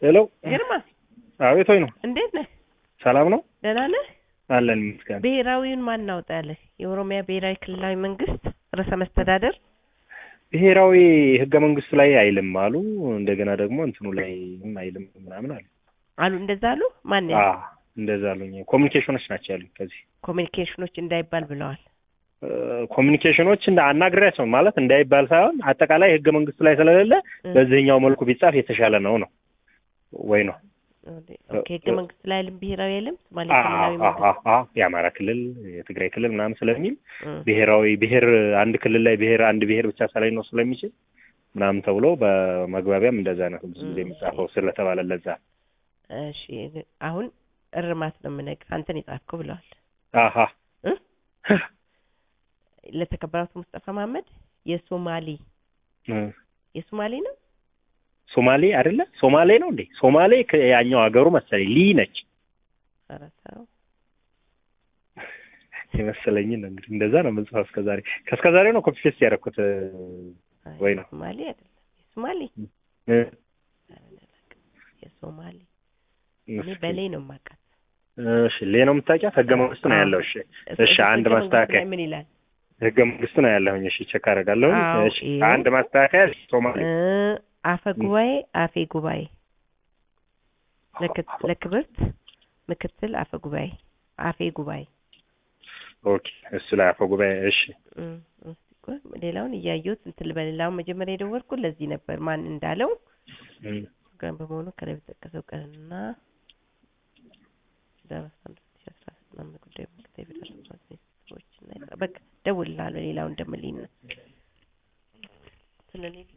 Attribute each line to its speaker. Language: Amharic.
Speaker 1: ሄሎ
Speaker 2: ግርማ
Speaker 1: አቤት ወይ ነው
Speaker 2: እንዴት ነህ?
Speaker 1: ሰላም ነው
Speaker 2: ደህና ነህ?
Speaker 1: አለን ይመስገን
Speaker 2: ብሔራዊውን ማን እናውጣለህ? የኦሮሚያ ብሔራዊ ክልላዊ መንግስት ርዕሰ መስተዳደር
Speaker 1: ብሔራዊ ህገ መንግስቱ ላይ አይልም አሉ እንደገና ደግሞ እንትኑ ላይ አይልም ምናምን አሉ
Speaker 2: አሉ እንደዛ አሉ። ማን
Speaker 1: አ እንደዛ አሉኝ ኮሚኒኬሽኖች ናቸው ያሉኝ ከዚህ
Speaker 2: ኮሚኒኬሽኖች እንዳይባል ብለዋል።
Speaker 1: እ፣ ኮሚኒኬሽኖች እንደ አናግሬያቸው ማለት እንዳይባል ሳይሆን አጠቃላይ ህገ መንግስቱ ላይ ስለሌለ
Speaker 2: እ፣
Speaker 1: በዚህኛው መልኩ ቢጻፍ የተሻለ ነው ነው ወይ ነው
Speaker 2: ኦኬ ህገ መንግስት ላይ አይልም ብሔራዊ አይልም ሶማሌ
Speaker 1: አ-
Speaker 2: ክልላዊ
Speaker 1: አ-
Speaker 2: መንግስት
Speaker 1: አ- አ- የአማራ ክልል የትግራይ ክልል ምናምን ስለሚል
Speaker 2: እ፣
Speaker 1: ብሔራዊ ብሔር አንድ ክልል ላይ ብሔር አንድ ብሔር ብቻ ሳላይ ነው ስለሚችል ምናምን ተብሎ በመግባቢያም እንደዛ ነው ብዙ ጊዜ የሚጻፈው ስለተባለ ለዛ
Speaker 2: እሺ አሁን እርማት ነው የምነግርህ አንተን የጻፍከው ብለዋል
Speaker 1: አሀ
Speaker 2: እ? ለተከበራቱ ሙስጠፋ መሀመድ የሶማሌ
Speaker 1: እ፣
Speaker 2: የሶማሌ ነው
Speaker 1: ሶማሌ አይደለ ሶማሌ ነው እንዴ ሶማሌ ያኛው ሀገሩ መሰለኝ ሊ ነች
Speaker 2: ኧረ ተው
Speaker 1: የመሰለኝን ነው እንግዲህ እንደዛ ነው የምንጽፈው እስከዛሬ ከእስከዛሬ ነው ኮፒ ፔስት ያደረኩት
Speaker 2: አይ፣
Speaker 1: ወይ ነው።
Speaker 2: የሶማሌ አይደለም የሶማሌ
Speaker 1: እ፣
Speaker 2: ኧረ እኔ አላውቅም። የሶማሌ እኔ በሌ ነው የማውቃት
Speaker 1: እሺ ሌ ነው የምታውቂያት ህገ መንግስቱ ነው ያለው እሺ እሺ አንድ
Speaker 2: ህገ መንግስቱ
Speaker 1: ማስተካከያ
Speaker 2: ላይ ምን ይላል
Speaker 1: ህገ መንግስቱ ነው ያለሁኝ እሺ ቼክ አደርጋለሁ
Speaker 2: አዎ፣
Speaker 1: እሺ
Speaker 2: ይኸው።
Speaker 1: አንድ ማስተካከያ ሶማሌ
Speaker 2: እ፣ አፈ ጉባኤ አፌ ጉባኤ ለክ- ለክብርት ምክትል አፈ ጉባኤ አፌ ጉባኤ
Speaker 1: ኦኬ እሱ ላይ አፈ ጉባኤ እሺ
Speaker 2: እም፣ እስቲ ቆይ ሌላውን እያየሁት እንትን ልበል። ሌላውን መጀመሪያ የደወልኩት ለዚህ ነበር ማን እንዳለው
Speaker 1: እም፣
Speaker 2: ቀን በመሆኑ ከላይ በተጠቀሰው ቀንና ህዳር አስራ አንድ ሁለት ሺህ አስራ ስምንት ዓመተ ጉዳዩ ምክትል የፌዴራል ፖሊስ ሚኒስትሮችና የጸ- በቃ ደውልልሃለሁ ሌላውን እንደምልኝ ነው። ስለሌለ